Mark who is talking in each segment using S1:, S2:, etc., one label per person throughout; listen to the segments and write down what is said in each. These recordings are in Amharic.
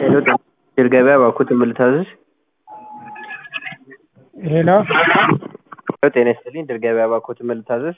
S1: ሄሎ ጤና ገበያ እባክዎት ምን ልታዘዝ?
S2: ሄሎ
S1: ሄሎ ጤና ይስጥልኝ ድል ገበያ እባክዎት ምን ልታዘዝ?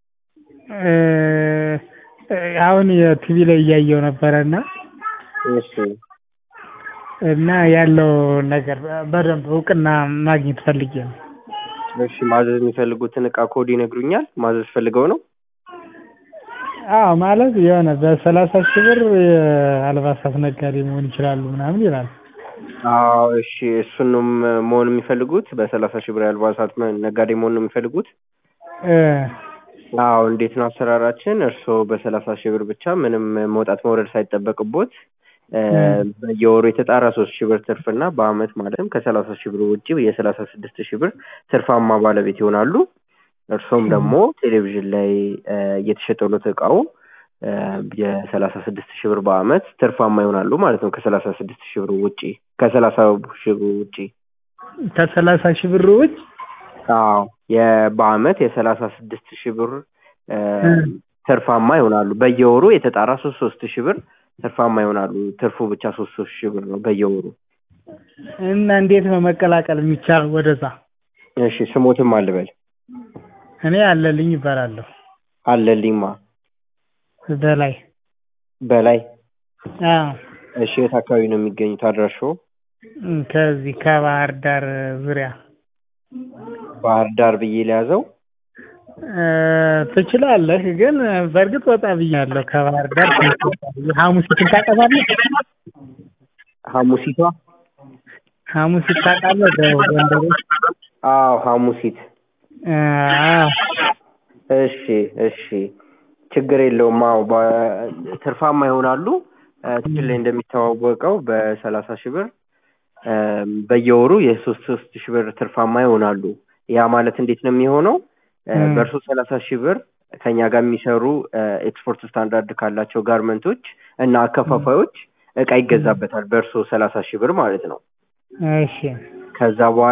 S2: አሁን የቲቪ ላይ እያየው ነበረ እና
S1: እሺ
S2: እና ያለው ነገር በደንብ እውቅና ማግኘት ፈልጌ ነው።
S1: እሺ ማዘዝ የሚፈልጉትን እቃ ኮድ ይነግሩኛል? ማዘዝ ፈልገው ነው?
S2: አዎ ማለት የሆነ በሰላሳ ሺህ ብር የአልባሳት ነጋዴ መሆን ይችላሉ ምናምን ይላል።
S1: አዎ እሺ እሱን ነው ም- መሆን የሚፈልጉት? በሰላሳ ሺህ ብር የአልባሳት መ- ነጋዴ መሆን ነው የሚፈልጉት?
S2: እ
S1: አዎ እንዴት ነው አሰራራችን? እርስዎ በሰላሳ ሺህ ብር ብቻ ምንም መውጣት መውረድ ሳይጠበቅቦት እ በየወሩ የተጣራ ሶስት ሺህ ብር ትርፍና በአመት ማለትም ከሰላሳ ሺህ ብር ውጭ የሰላሳ ስድስት ሺህ ብር ትርፋማ ባለቤት ይሆናሉ። እርስዎም ደግሞ ቴሌቪዥን ላይ እ እየተሸጠሎት እቃው እ የሰላሳ ስድስት ሺህ ብር በአመት ትርፋማ ይሆናሉ ማለት ነው። ከሰላሳ ስድስት ሺህ ብር ውጪ ከሰላሳ ሺህ ብር ውጪ
S2: ከሰላሳ ሺህ ብር ውጭ
S1: አዎ የ- በአመት የሰላሳ ስድስት ሺህ ብር እ ትርፋማ ይሆናሉ። በየወሩ የተጣራ ሶስት ሶስት ሺህ ብር ትርፋማ ይሆናሉ። ትርፉ ብቻ ሶስት ሶስት ሺህ ብር ነው በየወሩ።
S2: እና እንዴት ነው መቀላቀል የሚቻለው ወደዛ?
S1: እሺ ስሞትም አልበል
S2: እኔ አለልኝ ይባላለሁ።
S1: አለልኝማ
S2: በላይ
S1: በላይ
S2: አዎ
S1: እሺ የት አካባቢ ነው የሚገኙት አድራሻው?
S2: ከዚህ ከባህር ዳር ዙሪያ
S1: ባህር ዳር ብዬ ሊያዘው
S2: እ ትችላለህ፣ ግን በእርግጥ ወጣ ብያለሁ። ከባህር ዳር ሐሙሲትን ታውቃታለህ?
S1: ሐሙሲቷ
S2: ሐሙሲት ታውቃለህ? በጎንደር ውስጥ
S1: አዎ ሐሙሲት
S2: እ አዎ
S1: እሺ እሺ ችግር የለውም። አዎ በ- ትርፋማ ይሆናሉ። እ ትግል ላይ እንደሚታወቀው በሰላሳ ሺህ ብር እ በየወሩ የሶስት ሶስት ሺህ ብር ትርፋማ ይሆናሉ። ያ ማለት እንዴት ነው የሚሆነው? እ
S2: እ
S1: በእርሶ ሰላሳ ሺህ ብር ከኛ ጋር የሚሰሩ እ ኤክስፖርት ስታንዳርድ ካላቸው ጋርመንቶች እና አከፋፋዮች እቃ ይገዛበታል። በእርሶ ሰላሳ ሺህ ብር ማለት ነው።
S2: እሺ
S1: ከዛ በኋላ